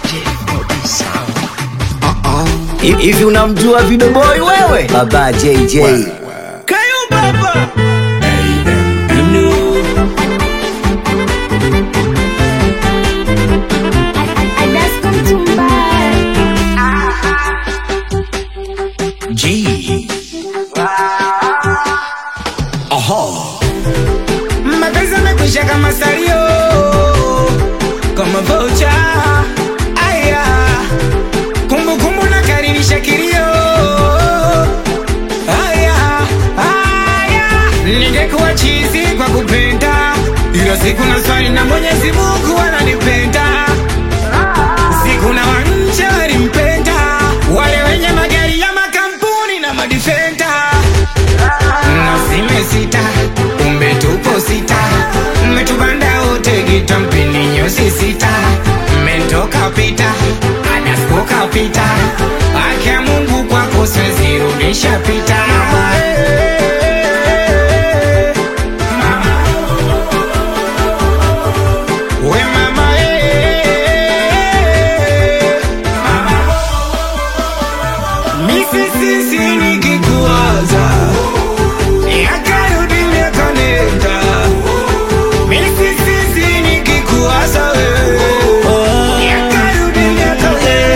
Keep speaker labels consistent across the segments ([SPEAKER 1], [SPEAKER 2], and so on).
[SPEAKER 1] Hivi unamjua Video Boy wewe? Baba JJ.
[SPEAKER 2] Kayumbaba
[SPEAKER 1] G. Aha.
[SPEAKER 2] mapenzi amekwisha kama salio kama vocha aya kumbukumbu na karirisha kilio aya aya ningekuwa chizi kwa kupenda ila siku na swali na mwenyezi mungu ananipenda siku na wanje walimpenda wale wenye magari ya makampuni na madifenda nasime sita kumbe tupo sita mmetubanda wote gita mpini nyosi sita mmetoka pita anaskoka pita akia mungu kwako siwezi rudisha pita We mama, eh. Misisisi nikikuwaza yakarudi miaka nenda Misisisi nikikuwaza wewe yakarudi miaka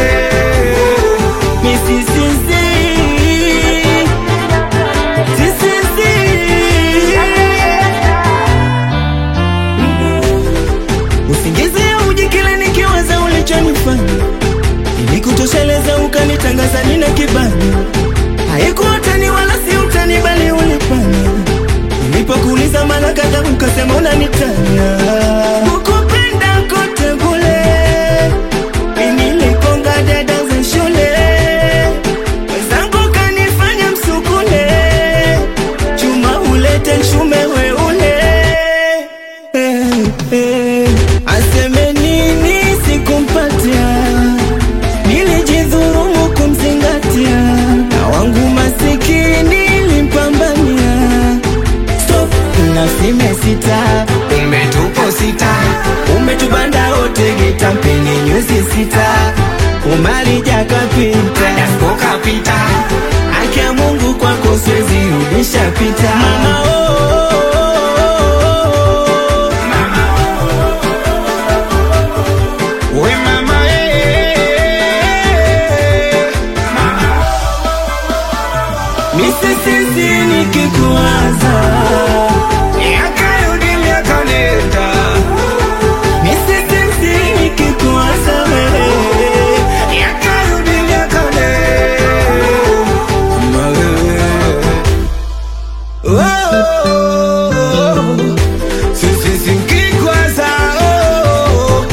[SPEAKER 3] usingizi auji kile nikiwaza ulichonifanya ili kutosheleza ukanitangaza nina kibali haikuwa utani wala si utani bali ulipanya nilipokuuliza mara kadha ukasema unanitania kukupenda kote kule nilikonga dada za shule wenzangu kanifanya msukule chuma ulete nshume we ule eh, eh. aseme nini sikumpatia nilijidhurumu kumzingatia na wangu masikini limpambania stop nasime sita
[SPEAKER 2] umetupo sita
[SPEAKER 3] umetubanda wote gita mpeni nyuzi sita umalija kapita
[SPEAKER 2] anaskoka pita
[SPEAKER 3] akia mungu kwako siwezi rudisha pita mama, oh, oh, oh.
[SPEAKER 2] We mama, eh.
[SPEAKER 3] misisisi nikikuwaza
[SPEAKER 2] yakarudi miaka nenda
[SPEAKER 3] misisisi nikikuwaza wewe
[SPEAKER 2] yakarudi miaka nenda Sisi sinkikwaza oh,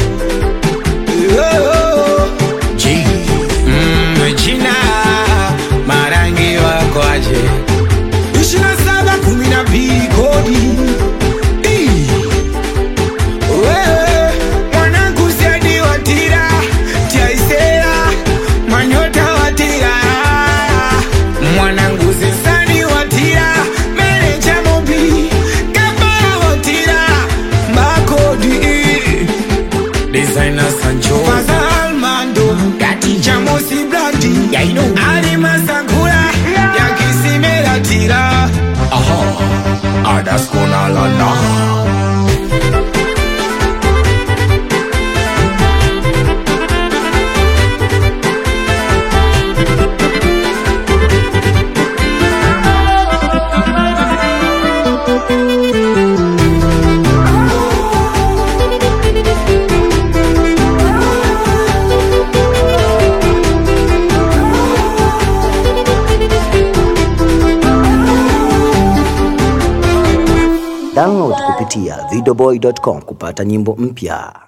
[SPEAKER 2] oh,
[SPEAKER 1] G.
[SPEAKER 2] mm, China marangi wako aje ishina saba kumi na mbili kodi Ii. Wewe, mwanangu siadi watira tiaisera manyota watira mwanangu zesani watira meneja mobi kabara watira makodi designer sancho fazalmando gati chamosi blandi yaino ali masakura yakisimelatira
[SPEAKER 1] Aha. Adaskona lana. Download kupitia videoboy.com kupata nyimbo mpya.